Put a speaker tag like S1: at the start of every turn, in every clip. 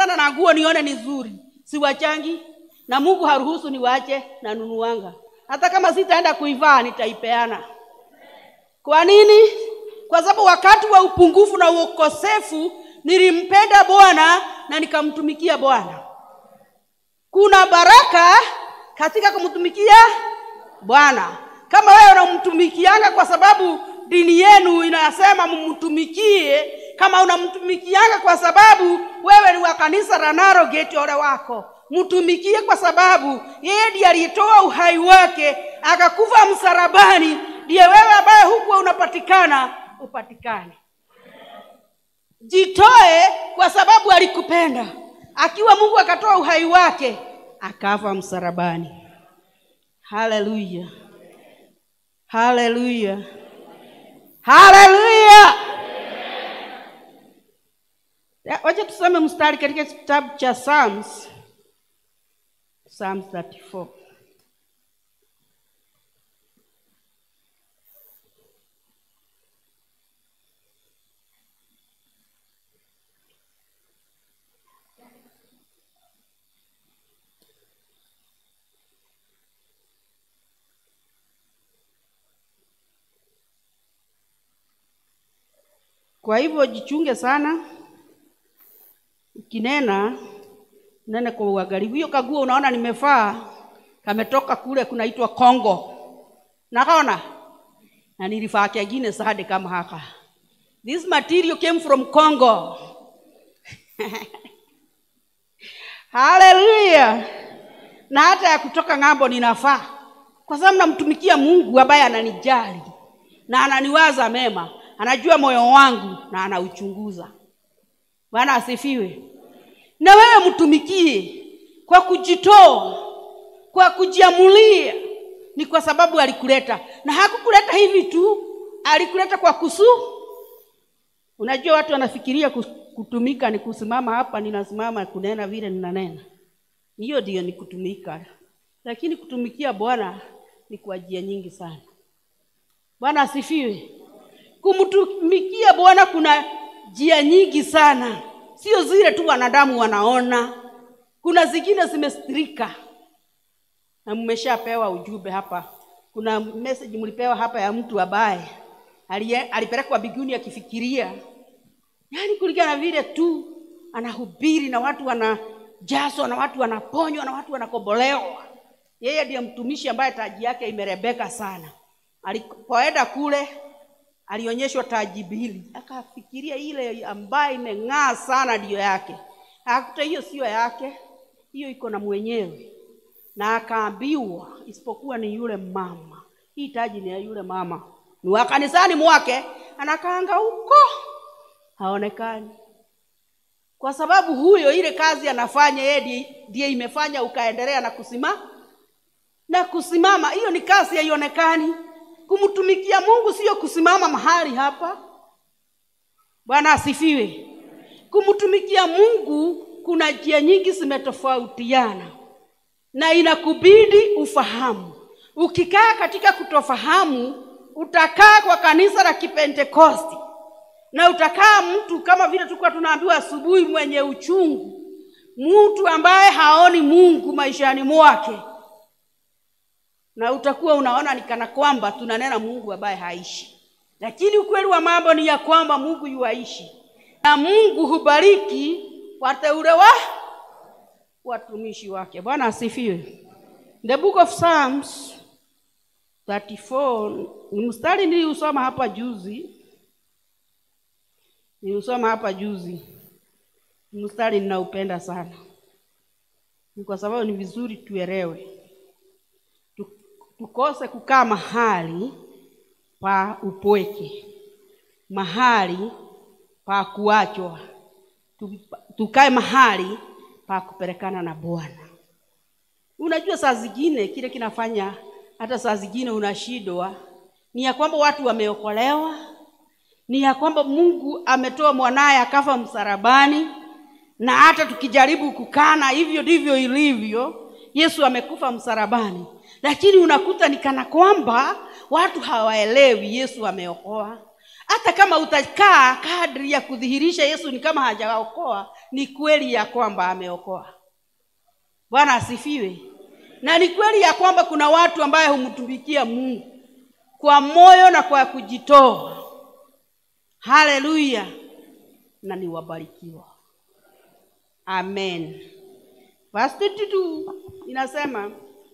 S1: sana na nguo nione ni nzuri siwachangi na mungu haruhusu niwache na nunuanga hata kama sitaenda kuivaa nitaipeana kwa nini kwa sababu wakati wa upungufu na ukosefu nilimpenda bwana na nikamtumikia bwana kuna baraka katika kumtumikia bwana kama wewe unamtumikianga kwa sababu dini yenu inasema mumtumikie kama unamtumikianga kwa sababu wewe ni wa kanisa la narogeti ole wako mtumikie kwa sababu yeye ndiye alitoa uhai wake akakufa msarabani ndiye wewe ambaye hukuwa unapatikana upatikane jitoe kwa sababu alikupenda akiwa mungu akatoa uhai wake akafa msarabani haleluya haleluya haleluya Ya, wacha tusome mstari katika kitabu cha psalms psalms 34 kwa hivyo jichunge sana ukinena nene kwa uangalifu hiyo kaguo unaona nimefaa kametoka kule kunaitwa congo nakaona na nilifaa kengine sade kama haka this material came from congo haleluya na hata ya kutoka ng'ambo ninafaa kwa sababu namtumikia mungu ambaye ananijali na ananiwaza mema anajua moyo wangu na anauchunguza bwana asifiwe na wewe mtumikie kwa kujitoa kwa kujiamulia ni kwa sababu alikuleta na hakukuleta hivi tu alikuleta kwa kusu unajua watu wanafikiria kus- kutumika ni kusimama hapa ninasimama kunena vile ninanena hiyo ndiyo ni kutumika lakini kutumikia bwana ni kwa njia nyingi sana bwana asifiwe kumtumikia bwana kuna njia nyingi sana sio zile tu wanadamu wanaona kuna zingine zimestirika na mmeshapewa ujumbe hapa kuna message mlipewa hapa ya mtu ambaye alie- alipelekwa biguni akifikiria yaani kulingana na vile tu anahubiri na watu wanajazwa na watu wanaponywa na watu wanakombolewa yeye ndiye mtumishi ambaye taji yake imerebeka sana alipoenda kule alionyeshwa taji mbili akafikiria ile ambayo imeng'aa sana ndiyo yake akakuta hiyo siyo yake hiyo iko na mwenyewe na akaambiwa isipokuwa ni yule mama hii taji ni ya yule mama ni wa kanisani mwake anakaanga huko haonekani kwa sababu huyo ile kazi anafanya yeye ndiye- ndiye imefanya ukaendelea na kusimama na kusimama hiyo ni kazi haionekani kumtumikia mungu sio kusimama mahali hapa bwana asifiwe kumtumikia mungu kuna njia nyingi zimetofautiana na inakubidi ufahamu ukikaa katika kutofahamu utakaa kwa kanisa la kipentekosti na utakaa mtu kama vile tulikuwa tunaambiwa asubuhi mwenye uchungu mtu ambaye haoni mungu maishani mwake na utakuwa unaona ni kana kwamba tunanena mungu ambaye haishi lakini ukweli wa mambo ni ya kwamba mungu yuaishi na mungu hubariki wateule wa watumishi wake bwana asifiwe the book of psalms 34 ni mstari niliusoma hapa juzi niliusoma hapa juzi Ni mstari ninaupenda sana ni kwa sababu ni vizuri tuelewe Tu- tukose kukaa mahali pa upweke mahali pa kuachwa Tu- tukae mahali pa kupelekana na bwana unajua saa zingine kile kinafanya hata saa zingine unashindwa ni ya kwamba watu wameokolewa ni ya kwamba mungu ametoa mwanaye akafa msalabani na hata tukijaribu kukana hivyo ndivyo ilivyo yesu amekufa msalabani lakini unakuta ni kana kwamba watu hawaelewi yesu ameokoa hata kama utakaa kadri ya kudhihirisha yesu ni kama hajaokoa ni kweli ya kwamba ameokoa bwana asifiwe na ni kweli ya kwamba kuna watu ambaye humtumikia mungu kwa moyo na kwa kujitoa haleluya na ni wabarikiwa amen verse 22 inasema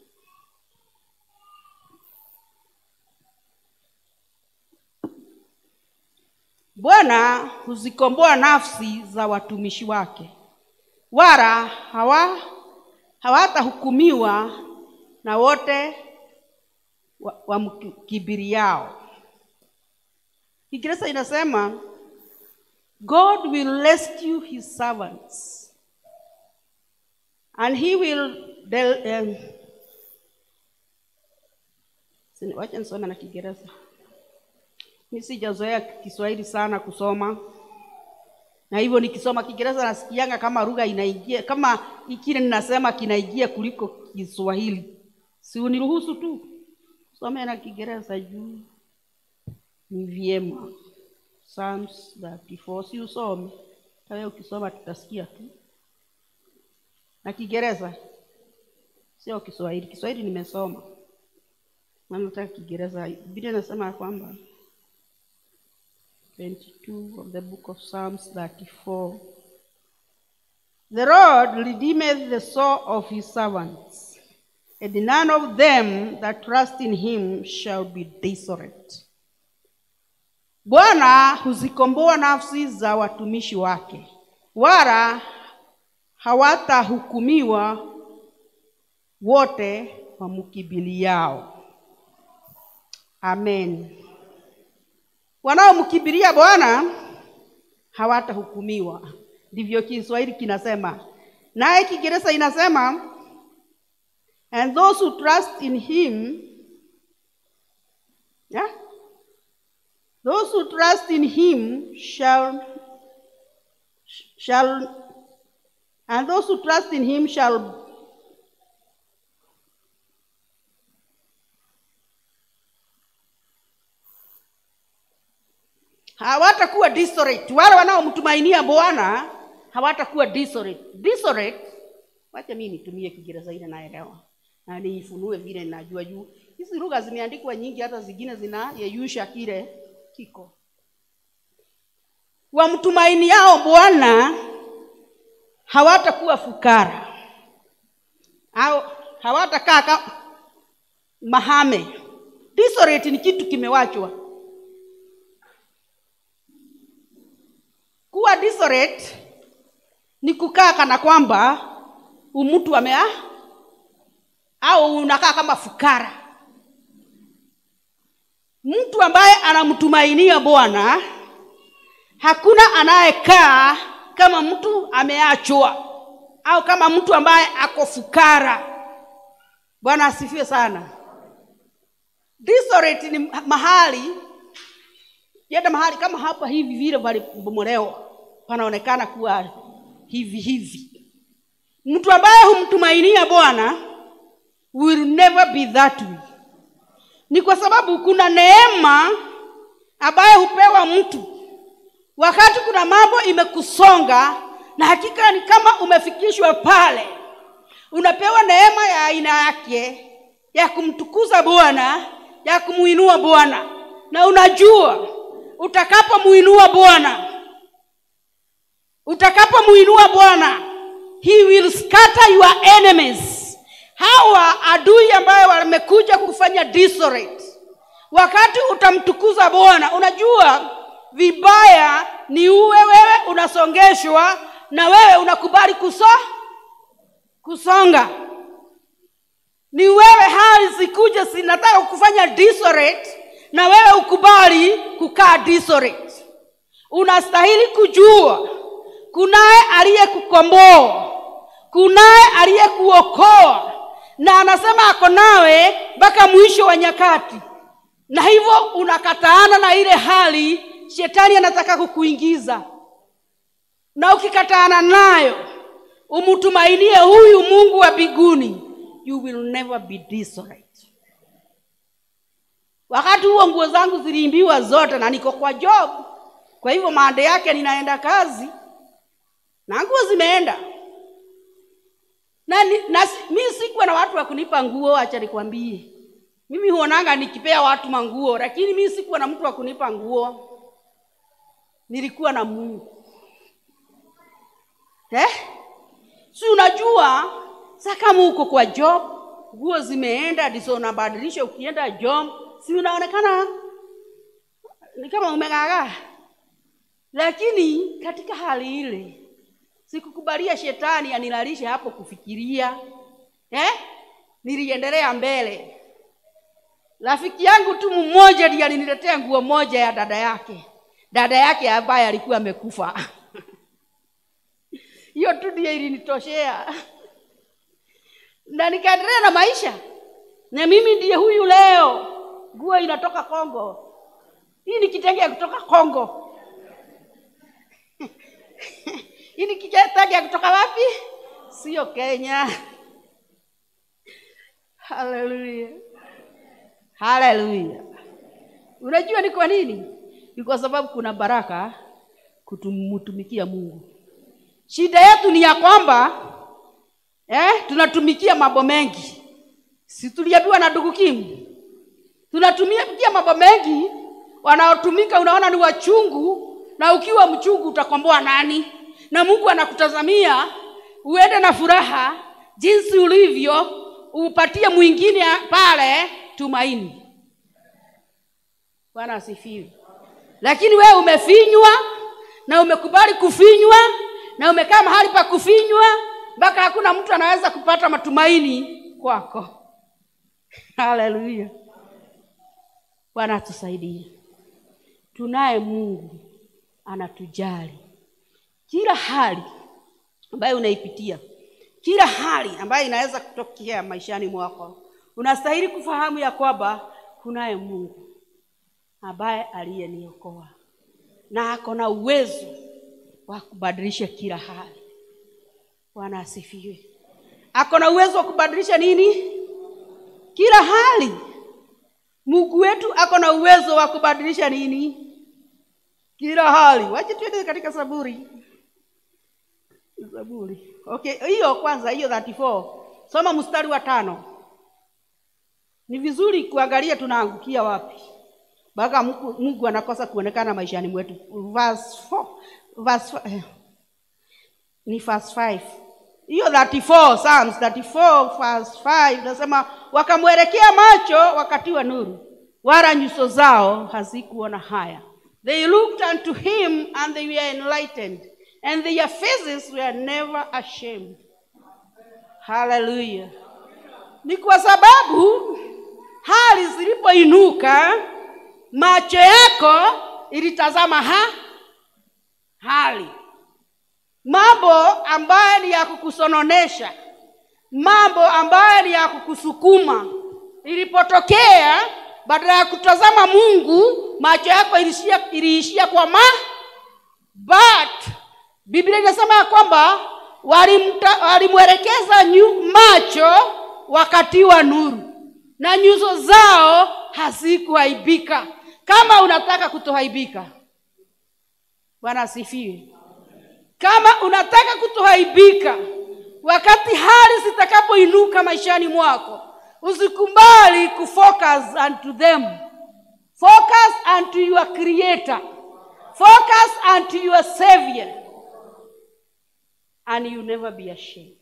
S1: bwana huzikomboa nafsi za watumishi wake wala hawa hawatahukumiwa na wote wamkibiriao wa kiingereza inasema god will rescue his servants and he will del, um, sini- wacha nisome na kiingereza mi sijazoea kiswahili sana kusoma na hivyo nikisoma kiingereza nasikianga kama lugha inaingia kama kile ninasema kinaingia kuliko kiswahili si uniruhusu tu some na kiingereza juu ni vyema Psalms 34 si usome tawe ukisoma tutasikia tu na kiingereza sio kiswahili kiswahili nimesoma maana nataka kiingereza biblia inasema ya kwamba 22 of the book of Psalms 34. The Lord redeemeth the soul of his servants, and none of them that trust in him shall be desolate. Bwana huzikomboa nafsi za watumishi wake, wala hawatahukumiwa wote wamkimbiliao. Amen. Wanaomkimbilia Bwana hawatahukumiwa, ndivyo Kiswahili kinasema. Naye Kiingereza inasema and those who trust in him yeah? those who trust in him shall shall and those who trust in him shall hawatakuwa desolate. Wale wanaomtumainia Bwana hawatakuwa desolate. Desolate, wacha mimi nitumie Kiingereza ile naelewa na niifunue vile ninajua juu hizi lugha zimeandikwa nyingi, hata zingine zinayeyusha kile kiko. Wamtumainiao Bwana hawatakuwa fukara au hawatakaa ka mahame. Desolate ni kitu kimewachwa kuwa desolate ni kukaa kana kwamba mtu amea au unakaa kama fukara mtu ambaye anamtumainia bwana hakuna anayekaa kama mtu ameachwa au kama mtu ambaye ako fukara bwana asifiwe sana desolate ni mahali yenda mahali kama hapa hivi vile palibomolewa panaonekana kuwa hivi hivi mtu ambaye humtumainia bwana will never be that way ni kwa sababu kuna neema ambaye hupewa mtu wakati kuna mambo imekusonga na hakika ni kama umefikishwa pale unapewa neema ya aina yake ya kumtukuza bwana ya kumuinua bwana na unajua utakapomuinua bwana utakapomuinua bwana he will scatter your enemies hawa adui ambayo wamekuja kufanya desolate wakati utamtukuza bwana unajua vibaya ni uwe wewe unasongeshwa na wewe unakubali kuso kusonga ni wewe hali zikuja zinataka kufanya desolate na wewe ukubali kukaa desolate unastahili kujua kunaye aliyekukomboa kunaye aliyekuokoa na anasema ako nawe mpaka mwisho wa nyakati na hivyo unakataana na ile hali shetani anataka kukuingiza na ukikataana nayo umtumainie huyu mungu wa biguni you will never be desolate wakati huo nguo zangu ziliimbiwa zote na niko kwa job kwa hivyo maande yake ninaenda kazi na nguo zimeenda na, ni- na si- mi sikuwa na watu wa kunipa nguo acha nikwambie mimi huonanga nikipea watu manguo lakini mi sikuwa na mtu wa kunipa nguo nilikuwa na mungu eh? si unajua sa kama uko kwa job nguo zimeenda ndizo unabadilisha ukienda job si unaonekana ni kama umeng'ang'aa lakini katika hali ile sikukubalia shetani anilalishe hapo kufikiria eh? niliendelea mbele rafiki yangu tu mmoja ndiye aliniletea nguo moja ya dada yake dada yake ambaye alikuwa amekufa hiyo tu ndiyo ilinitoshea na nikaendelea na maisha na mimi ndiye huyu leo nguo inatoka kongo hii ni kitenge kutoka kongo hii ni kitenge kutoka wapi sio kenya haleluya haleluya unajua ni kwa nini ni kwa sababu kuna baraka kutumtumikia mungu shida yetu ni ya kwamba eh, tunatumikia mambo mengi si tuliambiwa na ndugu kimu tunatumikia mambo mengi wanaotumika unaona ni wachungu na ukiwa mchungu utakomboa nani na mungu anakutazamia uende na furaha jinsi ulivyo upatie mwingine pale tumaini bwana asifiwe lakini wewe umefinywa na umekubali kufinywa na umekaa mahali pa kufinywa mpaka hakuna mtu anaweza kupata matumaini kwako haleluya bwana atusaidie tunaye mungu anatujali kila hali ambayo unaipitia kila hali ambayo inaweza kutokea maishani mwako unastahili kufahamu ya kwamba kunaye mungu ambaye aliyeniokoa na ako na uwezo wa kubadilisha kila hali bwana asifiwe ako na uwezo wa kubadilisha nini kila hali mungu wetu ako na uwezo wa kubadilisha nini kila hali wache tuende katika saburi zaburi okay hiyo kwanza hiyo 34 soma mstari wa tano ni vizuri kuangalia tunaangukia wapi mpaka mungu, mungu anakosa kuonekana maishani mwetu verse 4, verse 4, eh, ni verse 5 hiyo 34 Psalms 34 verse 5 nasema wakamwelekea macho wakati wa nuru wala nyuso zao hazikuona haya they looked unto him and they were enlightened and their faces were never ashamed haleluya ni kwa sababu hali zilipoinuka macho yako ilitazama ha hali mambo ambayo ni ya kukusononesha mambo ambayo ni ya kukusukuma ilipotokea badala ya kutazama mungu macho yako ilishia, iliishia kwa ma but biblia inasema ya kwamba walimta- walimwelekeza nyu- macho wakati wa nuru na nyuso zao hazikuaibika kama unataka kutoaibika bwana asifiwe kama unataka kutoaibika wakati hali zitakapoinuka maishani mwako usikubali kufocus unto them focus unto your creator focus unto your savior and you never be ashamed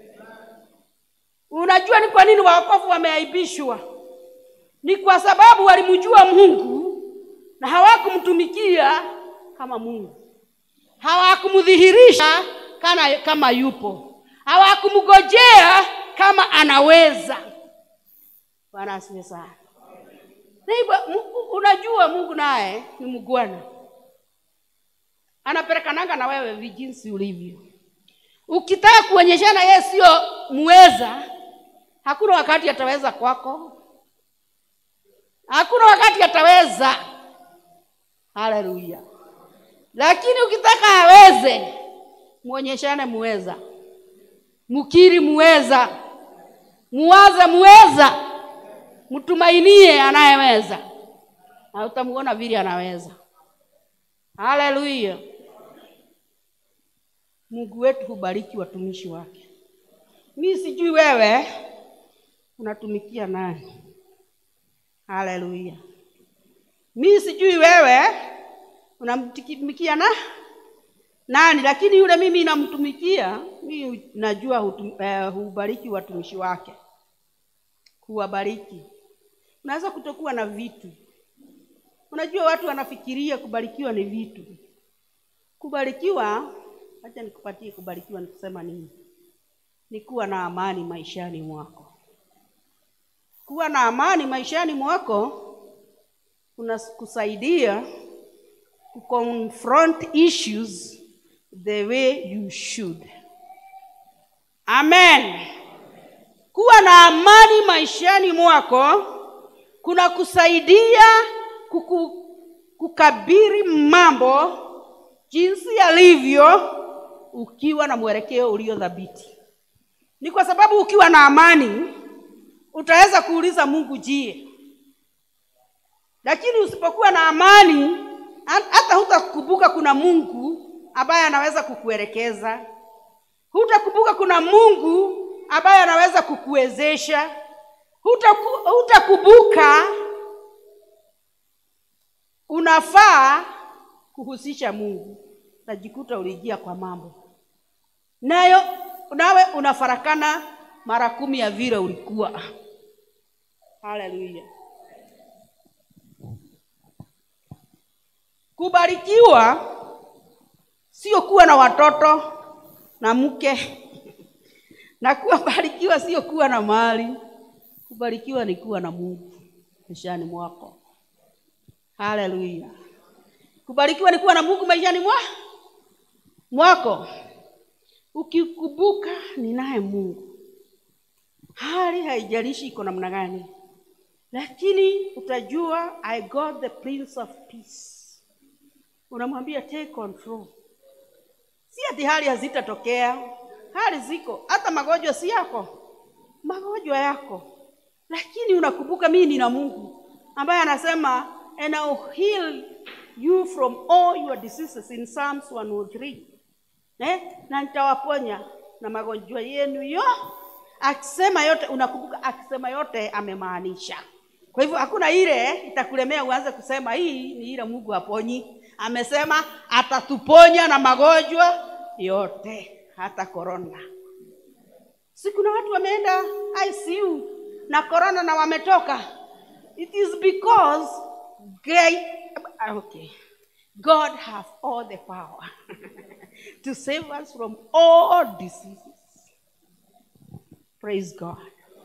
S1: unajua ni kwa nini waokovu wameaibishwa ni kwa sababu walimjua mungu na hawakumtumikia kama mungu hawakumdhihirisha kama, kama yupo hawakumgojea kama anaweza bwana asiwe sana Neighbor, Mu- unajua mungu naye ni mgwana anapelekananga na wewe vijinsi ulivyo ukitaka kuonyeshana yeye sio muweza hakuna wakati ataweza kwako hakuna wakati ataweza haleluya lakini ukitaka aweze mwonyeshane muweza mkiri muweza muwaze muweza mtumainie anayeweza na utamuona vile anaweza. Haleluya! Mungu wetu hubariki watumishi wake. Mi sijui wewe unatumikia nani? Haleluya! Mi sijui wewe unamtumikia na nani, lakini yule mimi namtumikia, mi najua hutum, eh, hubariki watumishi wake, kuwabariki. Unaweza kutokuwa na vitu. Unajua watu wanafikiria kubarikiwa ni vitu. Kubarikiwa, acha nikupatie kubarikiwa ni kusema nini? Ni kuwa na amani maishani mwako. Kuwa na amani maishani mwako unakusaidia kuconfront issues the way you should. Amen. Kuwa na amani maishani mwako kuna kusaidia kuku, kukabiri mambo jinsi yalivyo ukiwa na mwelekeo ulio thabiti. Ni kwa sababu ukiwa na amani utaweza kuuliza Mungu jie, lakini usipokuwa na amani hata hutakumbuka kuna Mungu ambaye anaweza kukuelekeza, hutakumbuka kuna Mungu ambaye anaweza kukuwezesha, hutakumbuka unafaa kuhusisha Mungu, utajikuta ulijia kwa mambo nayo, nawe unafarakana mara kumi ya vile ulikuwa. Haleluya! Kubarikiwa sio kuwa na watoto na mke na kubarikiwa sio kuwa na mali. Kubarikiwa ni kuwa na Mungu maishani mwako. Haleluya! Kubarikiwa ni kuwa na Mungu maishani mwa mwako. Ukikumbuka ninaye Mungu, hali haijalishi iko namna gani, lakini utajua I got the Prince of Peace. Unamwambia take control. Si ati hali hazitatokea, hali ziko, hata magonjwa si yako, magonjwa yako, lakini unakumbuka mimi nina Mungu ambaye anasema and I'll heal you from all your diseases in Psalms 103. Eh? Na nitawaponya na magonjwa yenu yo. Akisema yote unakumbuka, akisema yote amemaanisha. Kwa hivyo hakuna ile itakulemea uanze kusema hii ni ile Mungu aponyi. Amesema atatuponya na magonjwa yote, hata korona. Si kuna watu wameenda ICU na korona na wametoka. It is because God, okay. God have all the power to save us from all diseases. Praise God.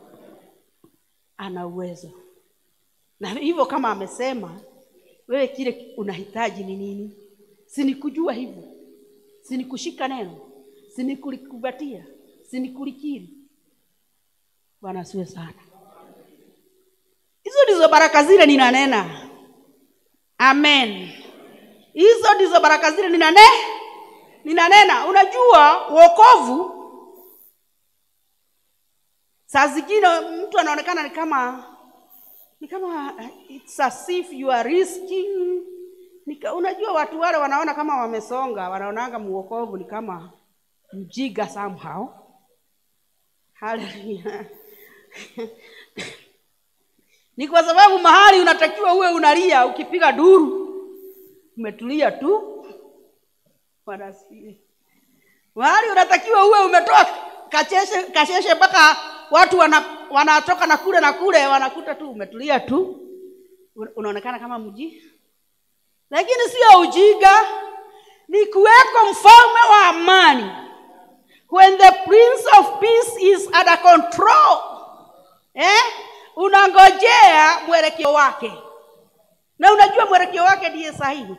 S1: Ana uwezo. Na hivyo kama amesema, wewe kile unahitaji ni nini? Si ni kujua hivyo, si ni kushika neno, si ni kulikubatia, si ni kulikiri. Bwana asiwe sana. Hizo ndizo baraka zile ninanena. Amen. Hizo ndizo baraka zile ninane ninanena. Unajua wokovu, saa zingine mtu anaonekana ni kama ni kama it's as if you are risking. Nika, unajua watu wale wanaona kama wamesonga, wanaonanga muokovu ni kama mjiga somehow. Haleluya. ni kwa sababu mahali unatakiwa uwe unalia, ukipiga duru umetulia tu. Bwana asifiwe. Mahali unatakiwa uwe umetoa kacheshe kasheshe mpaka watu wana, wanatoka na kule na kule, wanakuta tu umetulia tu, unaonekana kama mji, lakini sio ujiga, ni kuweko mfalme wa amani. When the prince of peace is under control eh? Unangojea mwelekeo wake, na unajua mwelekeo wake ndiye sahihi.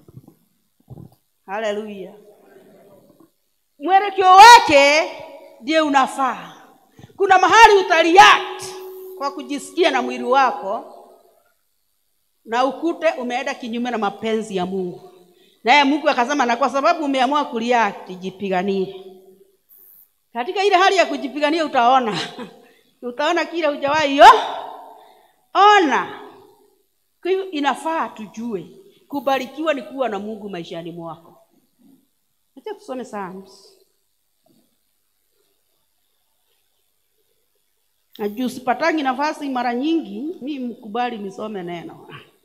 S1: Haleluya! mwelekeo wake ndiye unafaa. Kuna mahali utaliact kwa kujisikia na mwili wako, na ukute umeenda kinyume na mapenzi ya Mungu, naye Mungu akasema, na kwa sababu umeamua kuliact, jipiganie. Katika ile hali ya kujipigania utaona utaona kile hujawahi yo ona. Kwa hivyo inafaa tujue kubarikiwa ni kuwa na Mungu maishani mwako. Acha tusome Psalms. Na juu sipatangi nafasi mara nyingi, mi mkubali nisome neno.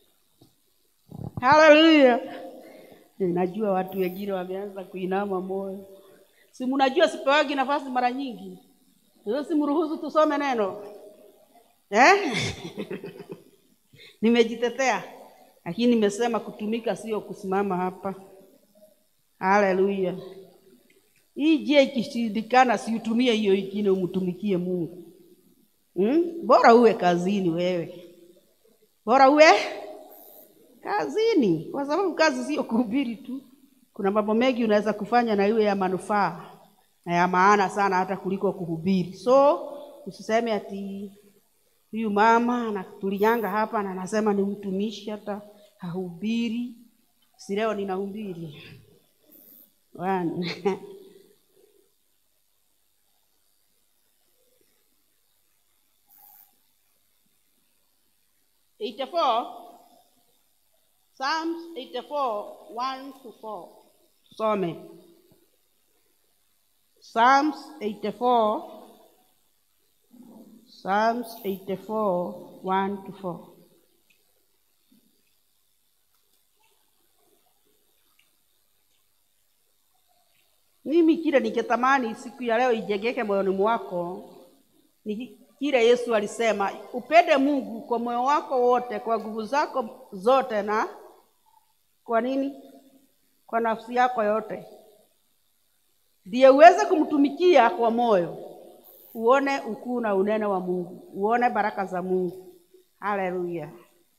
S1: Haleluya! Najua watu wengine wameanza kuinama moyo. Si mnajua sipewagi nafasi mara nyingi, sasa simruhusu tusome neno eh? Nimejitetea, lakini nimesema kutumika sio kusimama hapa. Haleluya! Hii njia ikishindikana, siutumie hiyo ingine, umtumikie Mungu. Hmm? Bora uwe kazini wewe, bora uwe kazini, kwa sababu kazi sio kuhubiri tu. Kuna mambo mengi unaweza kufanya na iwe ya manufaa na ya maana sana hata kuliko kuhubiri. So usiseme ati huyu mama anatulianga hapa na anasema ni mtumishi, hata hahubiri. Si leo ninahubiri One. Eighty-four, Psalms eighty-four, one to four. Some. Psalms eighty-four, Psalms eighty-four, one to four. Mimi kile ningetamani siku ya leo ijengeke moyoni mwako ni kile Yesu alisema, upende Mungu kwa moyo wako wote, kwa nguvu zako zote, na kwa nini? Kwa nafsi yako yote, ndiye uweze kumtumikia kwa moyo, uone ukuu na unene wa Mungu, uone baraka za Mungu. Haleluya!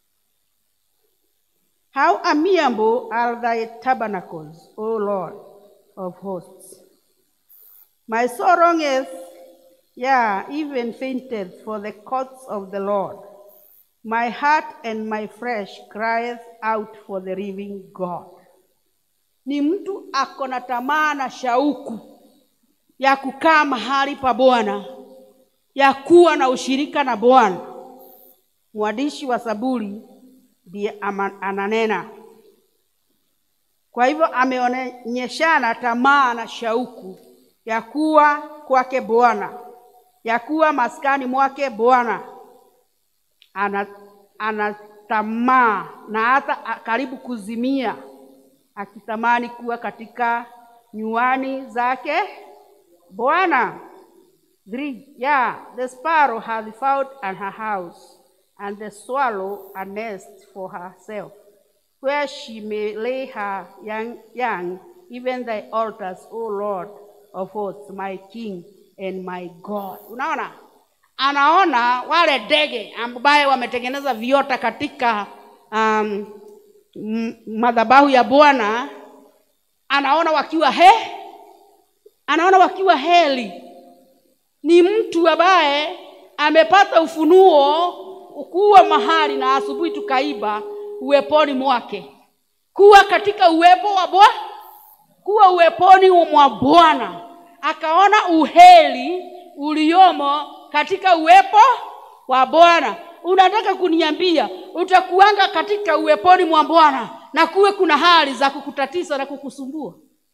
S1: How amiable are thy tabernacles, O Lord of hosts. My soul longeth, yea, even fainteth for the courts of the Lord. My heart and my flesh crieth out for the living God. Ni mtu ako na tamaa na shauku ya kukaa mahali pa Bwana, ya kuwa na ushirika na Bwana. Mwandishi wa Zaburi ndiye ama- ananena kwa hivyo ameonyeshana tamaa na shauku ya kuwa kwake Bwana, ya kuwa maskani mwake Bwana. Ana, ana tamaa na hata a- karibu kuzimia, akitamani kuwa katika nyuani zake Bwana. Three, yeah, the sparrow hath found an her house, and the swallow a nest for herself, where she may lay her young, young even thy altars, O Lord of hosts, my King and my God. Unaona, anaona wale ndege ambaye wametengeneza viota katika um, m- madhabahu ya Bwana, anaona wakiwa he, anaona wakiwa heli ni mtu ambaye amepata ufunuo kuwa mahali na asubuhi tukaiba uweponi mwake, kuwa katika uwepo wa Bwana, kuwa uweponi mwa Bwana, akaona uheri uliomo katika uwepo wa Bwana. Unataka kuniambia utakuanga katika uweponi mwa Bwana na kuwe kuna hali za kukutatiza na kukusumbua?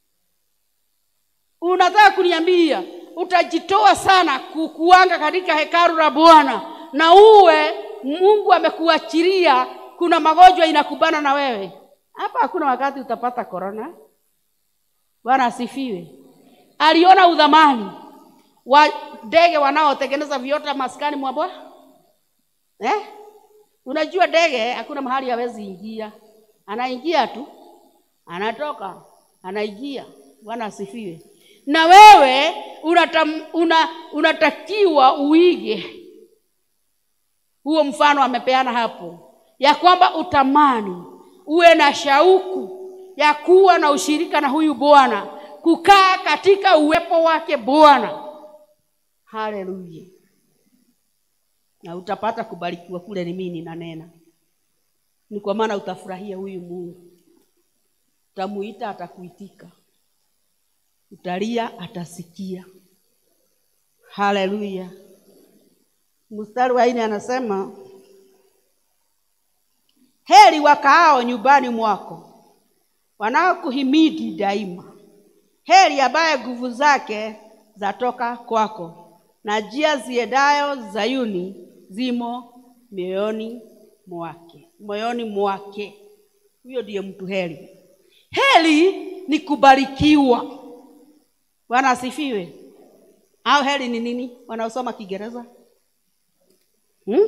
S1: Unataka kuniambia utajitoa sana kukuanga katika hekalu la Bwana na uwe Mungu amekuachilia, kuna magonjwa inakubana na wewe hapa. Hakuna wakati utapata korona. Bwana asifiwe. Aliona udhamani wa ndege wanaotengeneza viota maskani mwa Bwana eh? Unajua ndege hakuna mahali hawezi ingia, anaingia tu, anatoka, anaingia. Bwana asifiwe. Na wewe unatam, una, unatakiwa uige huo mfano amepeana hapo, ya kwamba utamani uwe na shauku ya kuwa na ushirika na huyu Bwana, kukaa katika uwepo wake Bwana. Haleluya! Na utapata kubarikiwa kule. Ni mimi ninanena, ni kwa maana utafurahia huyu Mungu, utamuita atakuitika, utalia atasikia. Haleluya! Mstari wa nne anasema heri wakaao nyumbani mwako wanaokuhimidi daima heri ambaye nguvu zake zatoka kwako na njia ziendayo zayuni zimo mioyoni mwake moyoni mwake huyo ndiye mtu heri heri ni kubarikiwa bwana asifiwe au heri ni nini wanaosoma kiingereza hmm?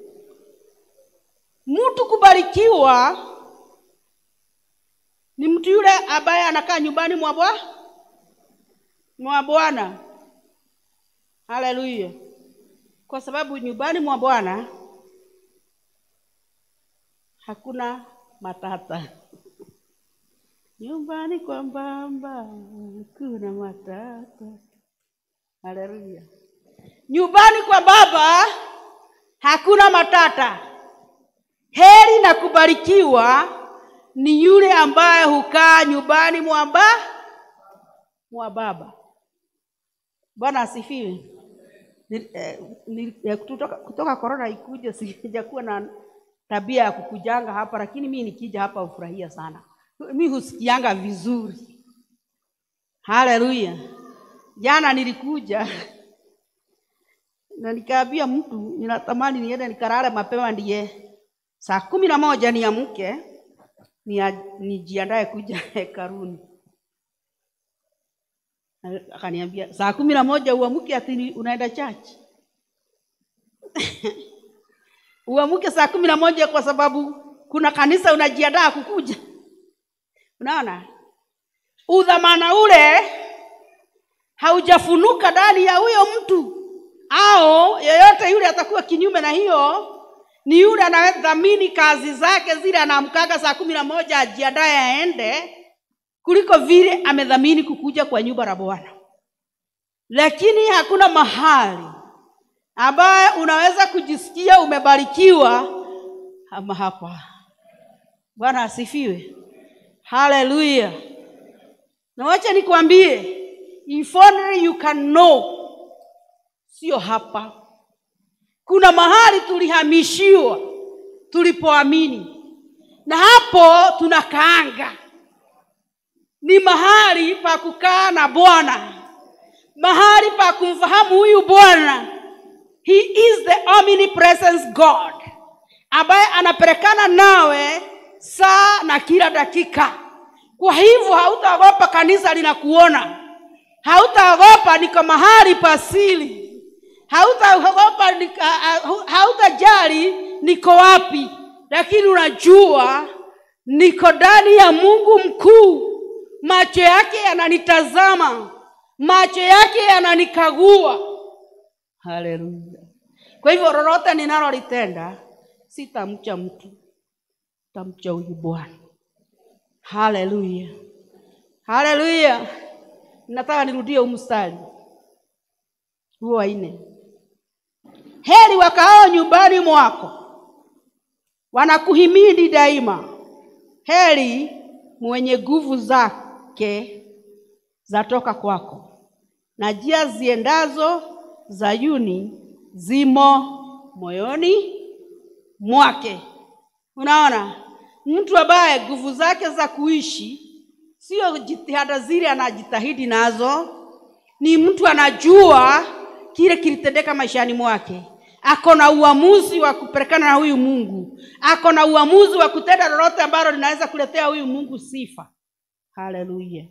S1: mtu kubarikiwa ni mtu yule ambaye anakaa nyumbani mwa bwa mwa bwana haleluya kwa sababu nyumbani mwa bwana hakuna matata nyumbani kwa mbamba kuna matata haleluya nyumbani kwa baba hakuna matata heri na kubarikiwa ni yule ambaye hukaa nyumbani mwa ba mwa baba bwana asifiwe Ni- eh, ni- eh, kutoka, kutoka korona ikuje sijakuwa na tabia ya kukujanga hapa lakini mi nikija hapa hufurahia sana mi husikianga vizuri haleluya jana nilikuja na nikaambia mtu ninatamani niende nikarare mapema ndiye saa kumi na moja niamke nia- nijiandae kuja hekaruni Na akaniambia saa kumi na moja uamke ati ni- unaenda chachi uamke saa kumi na moja kwa sababu kuna kanisa unajiandaa kukuja unaona udhamana ule haujafunuka ndani ya huyo mtu au yeyote yule atakuwa kinyume na hiyo ni yule anayedhamini kazi zake zile anaamkaga saa kumi na moja ajiandaye aende kuliko vile amedhamini kukuja kwa nyumba la bwana lakini hakuna mahali ambaye unaweza kujisikia umebarikiwa ama hapa bwana asifiwe haleluya na wacha nikwambie if only you can know sio hapa kuna mahali tulihamishiwa tulipoamini na hapo tunakaanga ni mahali pa kukaa na bwana mahali pa kumfahamu huyu bwana he is the omnipresence god ambaye anapelekana nawe saa na kila dakika kwa hivyo hautaogopa kanisa linakuona hautaogopa niko mahali pasili hautaogopa nika- ah, ah, hautajali niko wapi lakini unajua niko ndani ya mungu mkuu macho yake yananitazama macho yake yananikagua haleluya kwa hivyo lolote ninalolitenda sitamcha mtu tamcha huyu bwana haleluya haleluya nataka nirudie huu mstari huo wa nne heri wakaao nyumbani mwako wanakuhimidi daima heri mwenye nguvu zake zatoka kwako na njia ziendazo zayuni zimo moyoni mwake unaona mtu ambaye nguvu zake za kuishi sio jitihada zile anajitahidi nazo ni mtu anajua kile kilitendeka maishani mwake ako na uamuzi wa kupelekana na huyu mungu ako na uamuzi wa kutenda lolote ambalo linaweza kuletea huyu mungu sifa haleluya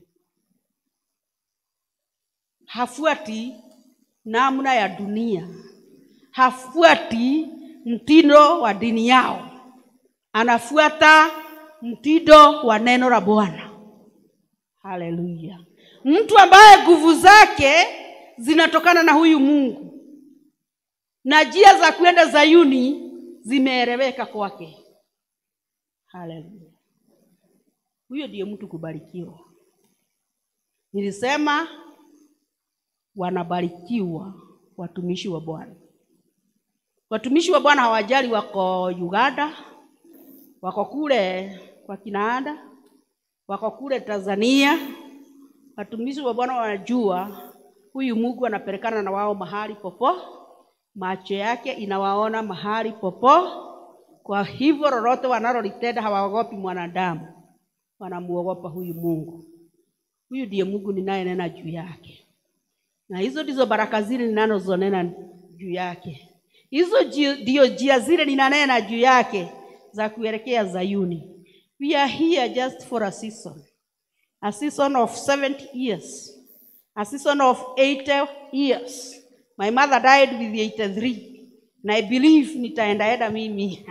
S1: hafuati namna ya dunia hafuati mtindo wa dini yao anafuata mtindo wa neno la bwana haleluya mtu ambaye nguvu zake zinatokana na huyu mungu na njia za kwenda zayuni zimeeleweka kwake haleluya huyo ndiye mtu kubarikiwa nilisema wanabarikiwa watumishi wa bwana watumishi wa bwana hawajali wako uganda wako kule kwa kinaanda wako kule tanzania watumishi wa bwana wanajua huyu mungu anapelekana na wao mahali popo macho yake inawaona mahali popo Kwa hivyo lolote wanalolitenda hawaogopi mwanadamu, wanamuogopa huyu Mungu. Huyu ndiye Mungu ninayenena juu yake, na hizo ndizo baraka zile ninazonena juu yake. Hizo ji- ndio njia zile ninanena juu yake za kuelekea Zayuni. We are here just for a season, a season of 70 years, a season of 80 years. My mother died with 83 na I believe nitaendaenda mimi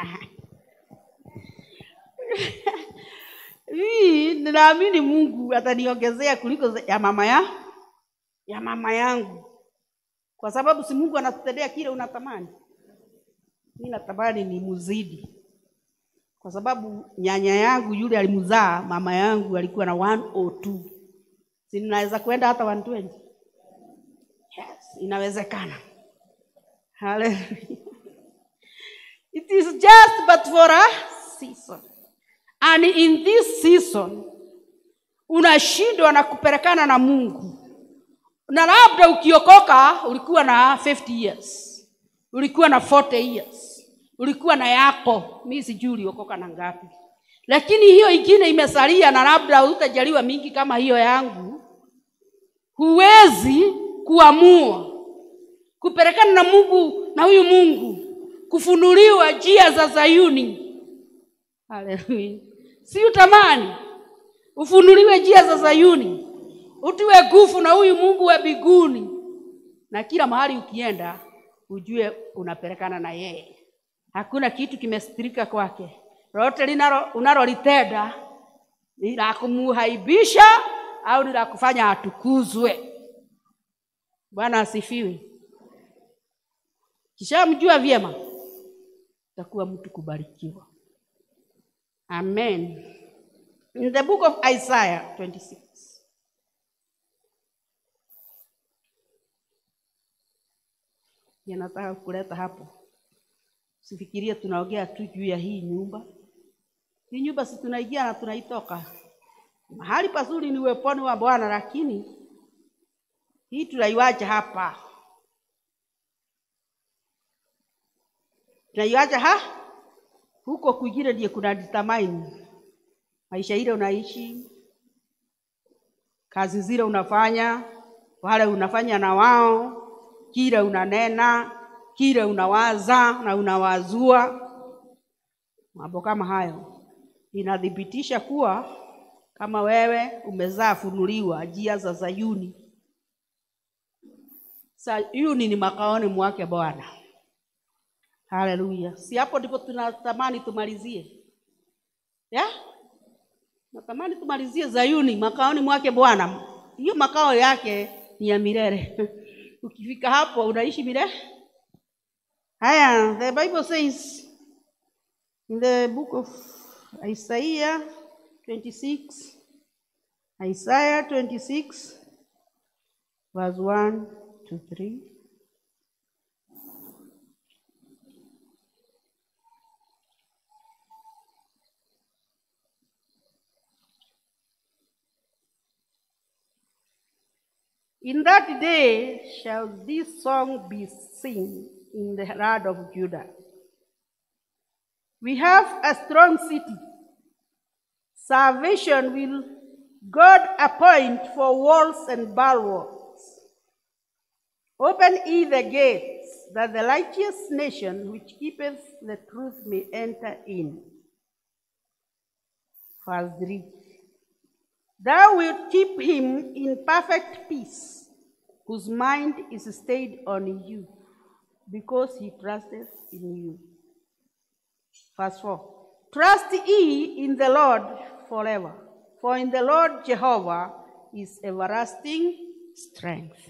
S1: hii ninaamini Mungu ataniongezea kuliko za- ya mama ya ya mama yangu, kwa sababu si Mungu anatutendea kile unatamani. Mimi natamani ni muzidi, kwa sababu nyanya yangu yule alimzaa mama yangu alikuwa na 102 si ninaweza kwenda hata 120? Yes, inawezekana. Hallelujah. It is just but for a season. And in this season unashindwa na kupelekana na Mungu, na labda ukiokoka ulikuwa na 50 years, ulikuwa na 40 years, ulikuwa na yako, mi sijui uliokoka na ngapi, lakini hiyo ingine imesalia, na labda utajaliwa mingi kama hiyo yangu. Huwezi kuamua kupelekana na Mungu na huyu Mungu, kufunuliwa njia za Zayuni. Haleluya! Si utamani ufunuliwe njia za Zayuni, utiwe nguvu na huyu Mungu wa mbinguni, na kila mahali ukienda ujue unapelekana na yeye. Hakuna kitu kimestirika kwake. Lolote linalo unalolitenda ni la kumuhaibisha au ni la kufanya atukuzwe. Bwana asifiwe. Kishamjua vyema, utakuwa mtu kubarikiwa. Amen. In the book of Isaiah 26. Yanataka kuleta hapo. Sifikirie tunaongea tu juu ya hii nyumba. Hii nyumba si tunaingia na tunaitoka. Mahali pazuri ni uweponi wa Bwana, lakini hii tunaiwacha hapa. Tunaiwacha ha huko kwingine ndiye kuna determine maisha ile unaishi, kazi zile unafanya, wale unafanya na wao, kile unanena, kile unawaza na unawazua, mambo kama hayo inathibitisha kuwa kama wewe umezaa funuliwa njia za Zayuni. Sayuni ni makaoni mwake Bwana. Haleluya! Si hapo ndipo tunatamani tumalizie ya? Natamani tumalizie Zayuni, makaoni mwake Bwana. Hiyo makao yake ni ya milele. Ukifika hapo unaishi milele. Haya, the Bible says in the book of Isaiah 26, Isaiah 26, verse 1 to 3. In that day shall this song be sung in the land of Judah. We have a strong city. Salvation will God appoint for walls and bulwarks. Open ye the gates, that the righteous nation which keepeth the truth may enter in. Verse 3. Thou wilt keep him in perfect peace, whose mind is stayed on you, because he trusteth in you. Verse 4. Trust ye in the Lord forever, for in the Lord Jehovah is everlasting strength.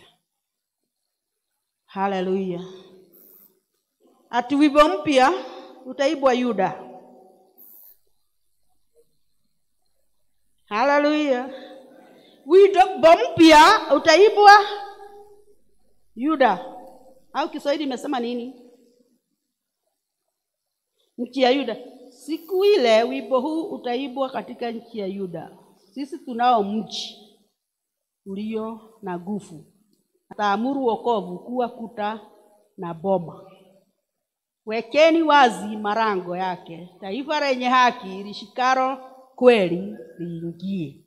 S1: Haleluya! Ati wimbo mpya utaibwa Yuda. Haleluya! Wimbo mpya utaibwa Yuda, au Kiswahili imesema nini? Nchi ya Yuda. Siku ile wimbo huu utaibwa katika nchi ya Yuda. Sisi tunao mji ulio na nguvu, ataamuru wokovu kuwa kuta na boma. wekeni wazi marango yake, taifa lenye haki lishikaro kweli liingie.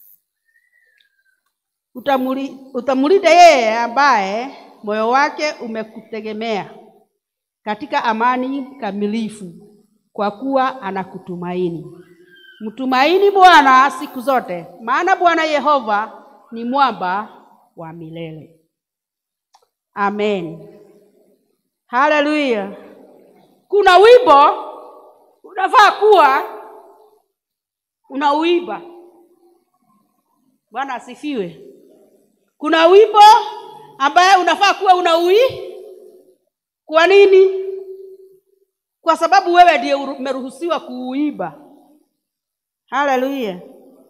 S1: Utamuli, utamlinda yeye ambaye moyo wake umekutegemea katika amani kamilifu, kwa kuwa anakutumaini. Mtumaini Bwana siku zote, maana Bwana Yehova ni mwamba wa milele. Amen, haleluya. Kuna wimbo unafaa kuwa unauimba. Bwana asifiwe. Kuna wimbo ambaye unafaa kuwa unaui. Kwa nini? Kwa sababu wewe ndiye umeruhusiwa kuuimba. Haleluya.